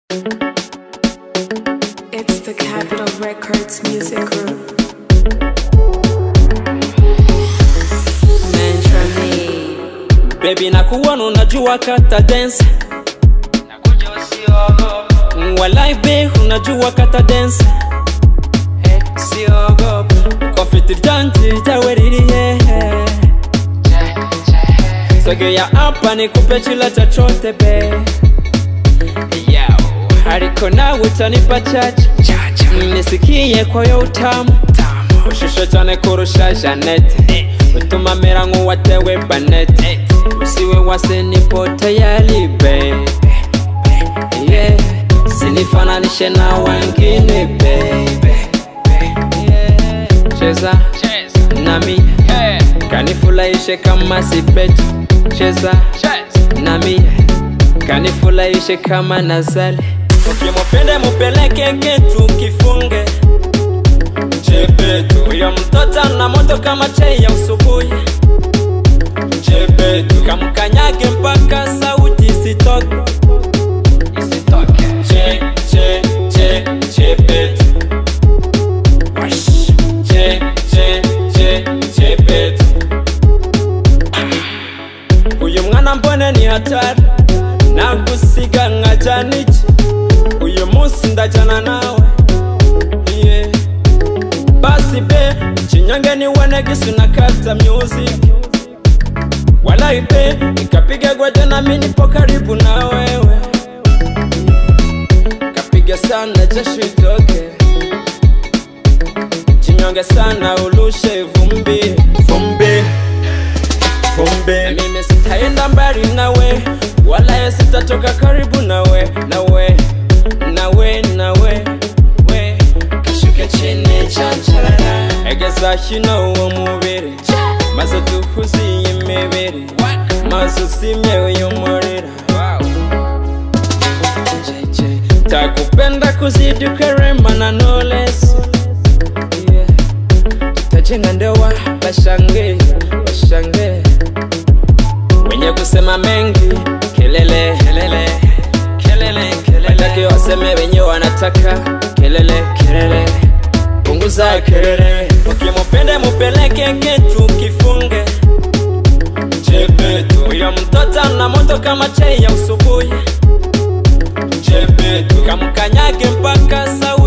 It's the Capitol Records Music Group. Baby nakuona unajua kata dance Walai be unajua kata dance Eh, siogopa Kwa fiti janji jawe ririye Sogea hapa nikupe chila chochote be Yao, Ariko nawe utanipa chache Nisikie kwayo utamu Ushushe cyane kurusha Janete Utuma mera nk'uwatewe Banete Usiwe wase nipote ya libe yeah. Sinifananishe na wengine baby yeah. Cheza nami kanifurahishe kama sipetu Cheza nami kanifurahishe kama nazali Ukimupende mupeleke ketu kifunge Chepetu Huyo mtoto ana moto kama chai ya usubuhi Chepetu Kamkanyage mpaka sauti isitoke Che, che, che, chepetu Wash. Che, che, che, chepetu Uyu mwana mbone ni hatari Nagusiga nkajana iki Uyu munsi ndajana nawe yeah. Basi be Chinyange ni wene gisu na kata music Walai be Nikapiga gwete na mimi nipo karibu na wewe Kapiga sana jasho itoke Chinyonge sana ulushe vumbi Vumbi Vumbi Mimi sitaenda mbali nawe Wala sitatoka karibu nawe Nawe Nawe Nawe we Kashuke chini chancharara Egeza hino uwo mubiri Maze duhuze iyi mibiri Maze usime uyu murira Jeje, Takupenda kuzidi ukarema na no less yeah. Tutajenga ndoa bashange bashange wenye kusema mengi kelele kelele kelele kelele watake waseme wenye wanataka kelele kelele punguza kelele ukimupende mupeleke ketu kifunge chepetu huyo mtoto ana moto kama chai ya usubuhi chepetu kamkanyage mpaka sau